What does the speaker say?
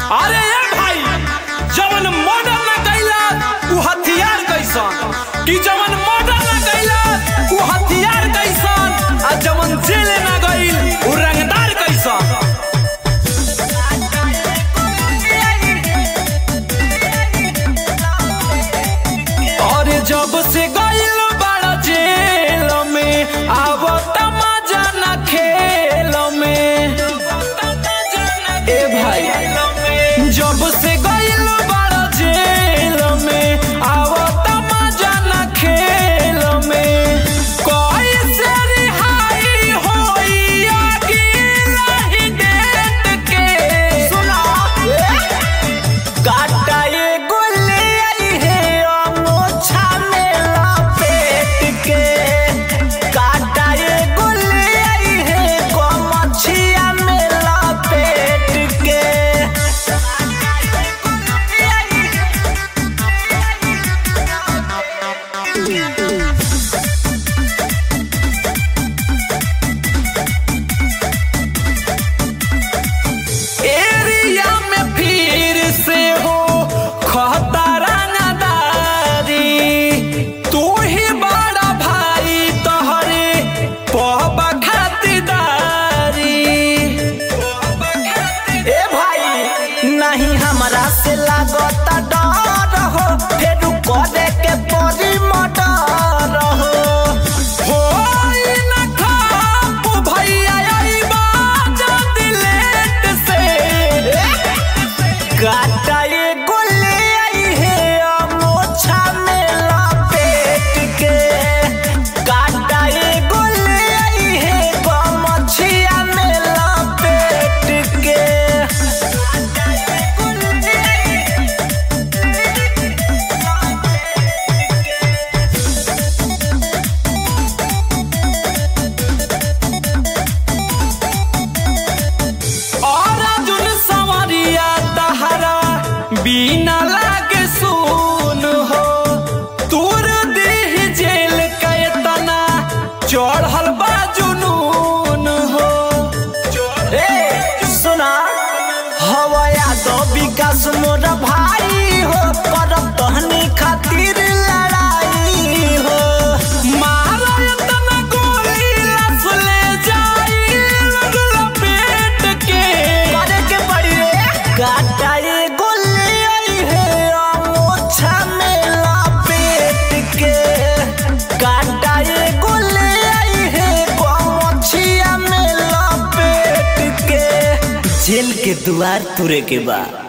अरे ए भाई जवन मर्डर ना कैला उ हथियार कैसन कि जवन मर्डर ना कैला उ हथियार कैसन आ जवन जेल ना गइल उ रंगदार कैसन और जब से गइल बड़ा जेल में आवत मजा ना खेल में ए भाई जब से गइल बड़ा जेल में आवत मजा ना खेल में कैसे रिहाई होई अगिला डेट के सुना काटा ये गुल्ली आई है अमोछा में लपेट के काटा ये गुल्ली आई है गोमछिया में लपेट के एरिया में फिर से हो खतरा नदारी तू ही बड़ा भाई तोहरे पहबा खातिरदारी ए भाई नहीं हमरा से लागता डर हो फिर करे के परी मटर हो होई न खाप भैया अइबा जल्दी लेट से काटा ये गुल्ली आई है अमोछा में लपेट के काटा ये गुल्ली आई है गमछिया में लपेट के और अर्जुन संवरिया तहरा बिना लागे सुन हो तूर देह जेल कैतना चढ़ल बा जुनून हो ए सुना हवया दो विकास मोर भाई हो करब तहनी खातिर लड़ाई हो मारा इतना गोली लस ले जाई लगल पेट के करे के पड़ी रे काटा ये गुल्ली आई है अमोछा में लपेट के काटा ये गुल्ली आई है गमछिया में लपेट के जेल के द्वार तुरे के बाद